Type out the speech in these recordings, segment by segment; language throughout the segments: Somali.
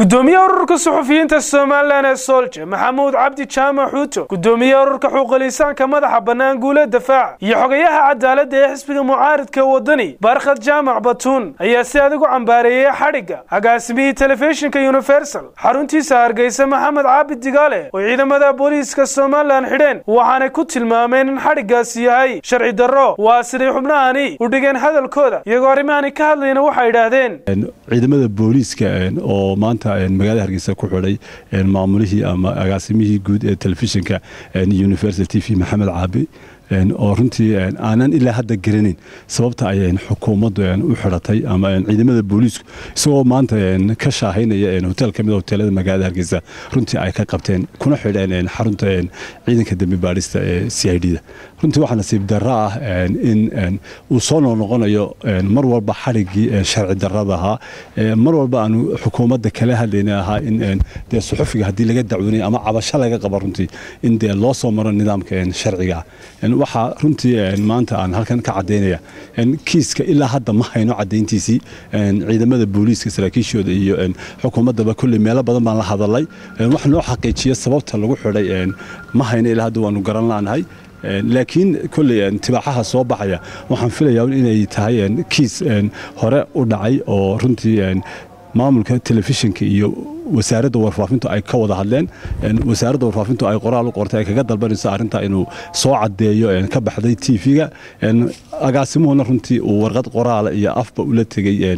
gudoomiyaha ururka suxufiyiinta somalilan ee soolje maxamuud cabdi jaamac xuuto gudoomiyaha ururka xuquuqlisaanka madaxa bannaan guule dafaaca iyo xogayaha cadaaladda ee xisbiga mucaaridka wadani barkhad jaamac batuun ayaa si adag u cambaareeyey xadhigga agaasimihii telefishinka universal xaruntiisa hargeysa maxamed caabid digaale oo ciidamada booliiska somalilan xidheen waxaanay ku tilmaameen in xadhiggaasi yahay sharci darro waa siday xubnahani u dhigeen hadalkooda iyagoo arrimahani ka hadlayna waxay idhaahdeen ciidamada booliiska oo maanta magaalada hargeysa ku xidhay maamulihii ama agaasimihii guud ee telefishinka universal t v maxamed caabi oo runtii aanan ilaa hadda garanayn sababta ay xukuumaddu u xidhatay ama ciidamada booliisku isagoo maanta ka shaahaynaya hotel ka mid hoteelada magaalada hargeysa runtii ay ka qabteen kuna xidheen xarunta ciidanka dembi baadhista ee c i d da runtii waxaa nasiib darro ah in uu soo noqnoqonayo mar walba xadhiggii sharci darrada ahaa mar walba aanu xukuumadda kala hadlayna ahaa in dee suxufiga haddii laga dacwoonaya ama cabasho laga qaba runtii in dee loo soo maro nidaamka sharciga waxaa runtii maanta aan halkan ka cadaynaya kiiska ilaa hadda ma hayno cadayntiisii ciidamada booliiska saraakiishooda iyo xukuumaddaba kolley meelo badan baan la hadalay wax noo xaqiijiya sababta lagu xidhay ma hayno ilaa hadda waanu garan laanahay laakiin kolley tibaaxaha soo baxaya waxaan filayaa inay tahay kiis hore u dhacay oo runtii maamulka telefishinka iyo wasaaradda warfaafintu ay ka wada hadleen wasaaradda warfaafintu ay qoraal u qortay ay kaga dalbanayso arrintaa inuu soo caddeeyo ka baxday t v-ga agaasimuhuna runtii uu warqad qoraala iyo afba ula tegey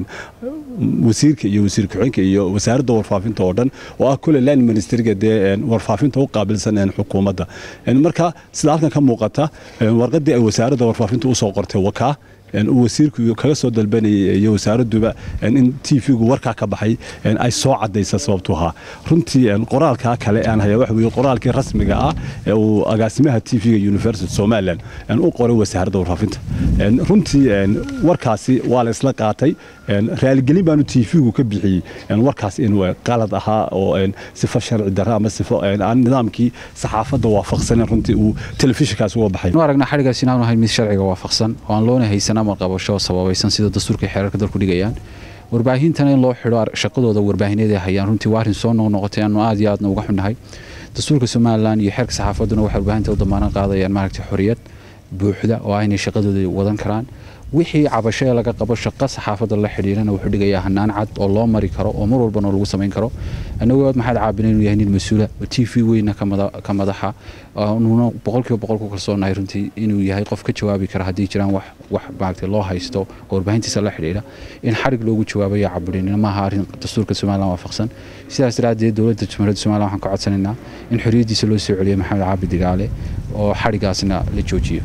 wasiirka iyo wasiir ku-xigeenka iyo wasaaradda warfaafinta oo dhan oo ah kule line ministeriga dee warfaafinta u qaabilsan xukuumadda marka sida halkan ka muuqata warqaddii ay wasaaradda warfaafinta usoo qortay wakaa uu wasiirku kaga soo dalbanayay iyo wasaaradduba in t v-gu warkaa ka baxay ay soo cadaysa sababtu ahaa runtii qoraalkaa kale aan haya waxa weye qoraalkii rasmiga ah ee uu agaasimaha t v-ga university somalilan u qoray wasaaradda warfaafinta runtii warkaasi waa la isla qaatay raaligelin baanu t v-gu ka bixiyey warkaas inuu qalad ahaa oo sifo sharci darra ama sifo aan nidaamkii saxaafadda waafaqsanen runtii uu telefishinkaasi uga baxay aragna xadhigaas inaanu ahayn mid sharciga waafaqsan oo aan loona haysan amar qabasho sababaysan sida dastuurka xeerarka dalku dhigayaan warbaahintana in loo xidho shaqadooda warbaahineed ay hayaan runtii waa arrin soo noqnoqotay aanu aad iyo aadna uga xunnahay dastuurka somalilan iyo xeerka saxaafadduna waxay warbaahinta u damaanan qaadayaan maaragtay xorriyad buuxda oo ah inay shaqadooda wadan karaan wixii cabasho ee laga qabo shaqo saxaafadda la xidhiirana wuxuu dhigayaa hanaan cad oo loo mari karo oo mar walbana lagu samayn karo annagoo aad maxaad caabina inuu yahay nin mas-uula oo t v weyna ka madaxa nuuna boqolkiiba boqol ku kalsoonahay runtii inuu yahay qof ka jawaabi kara haddii jiraan wax wax maaragtay loo haysto oo warbaahintiisa la xidhiidha in xarig loogu jawaabaya caburinina maaha arrin dastuurka somalilan waafaqsan sidaas daraaddeed dowladda jumhuuriyadda somalilan waxaan ka codsanaynaa in xorriyaddiisa loo soo celiyo maxamed caabi digaale oo xarigaasna la joojiyo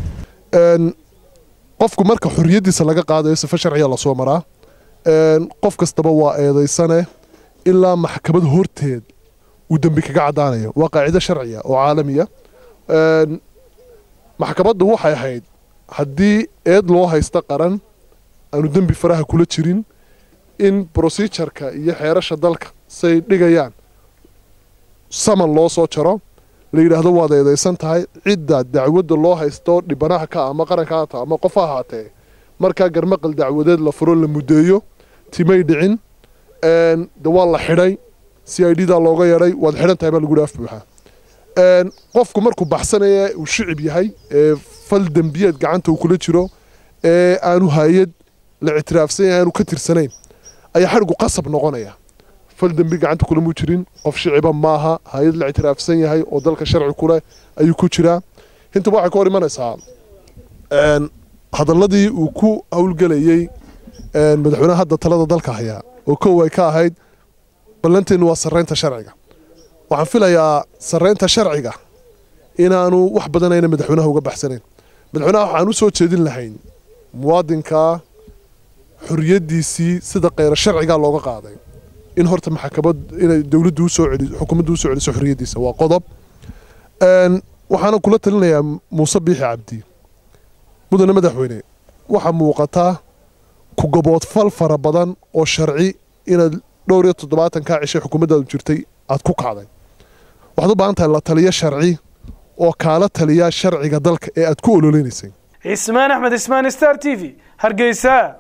qofku marka xorriyaddiisa laga qaadayo sifo sharciya lasoo maraa qof kastaba waa eedaysane ilaa maxkamad horteed uu dembi kaga caddaanayo waa qaacido sharciya oo caalamiya maxkamaddu waxay ahayd haddii eed loo haysta qaran aanu dembi faraha kula jirin in brosijarka iyo xeerasha dalka say dhigayaan saman loo soo jaro la yidhaahdo waad eedaysan tahay cidda dacwadda loo haysto dhibanaha ka ama qaranka haata ama qof ha ahaatee markaa garmaqal dacwadeed la furo la muddeeyo timay dhicin de waa la xidhay c i d daa looga yeedhay waad xidhan tahay baa lagu dhaaf buuxaa qofku markuu baxsanaya uu shicib yahay ee fal dembiyeed gacanta uu kula jiro ee aanu hay-ad la ictiraafsan yahay aanu ka tirsanayn ayaa xadhigu qasab noqonaya fal dembi gacanta kulamuu jirin qof shiciba maaha hay-ad la ictiraafsan yahay oo dalka sharci kuleh ayuu ku jiraa intaba waxay ka hor imanaysaa hadalladii uu ku howlgelayey madaxweynaha hadda talada dalka hayaa oo kow ay ka ahayd ballanteennu waa sarraynta sharciga waxaan filayaa sarraynta sharciga inaanu wax badan ayna madaxweynaha uga baxsanayn madaxweynaha waxaan u soo jeedin lahayn muwaadinka xorriyaddiisii sida keyra sharcigaa looga qaaday in horta maxkamad inay dowladdu usoo celiso xukuumaddu usoo celiso xorriyaddiisa waa qodob waxaana kula talinayaa muuse biixi cabdi mudane madaxweyne waxaa muuqataa ku gaboodfal fara badan oo sharci inaad dhowr iyo toddobaatankaa cishay xukuumaddaadu jirtay aad ku kacday waxaad u baahan tahay la taliyo sharci oo kaala taliya sharciga dalka ee aad ku ololeynaysay cismaan axmed ismaan star t v hargeysa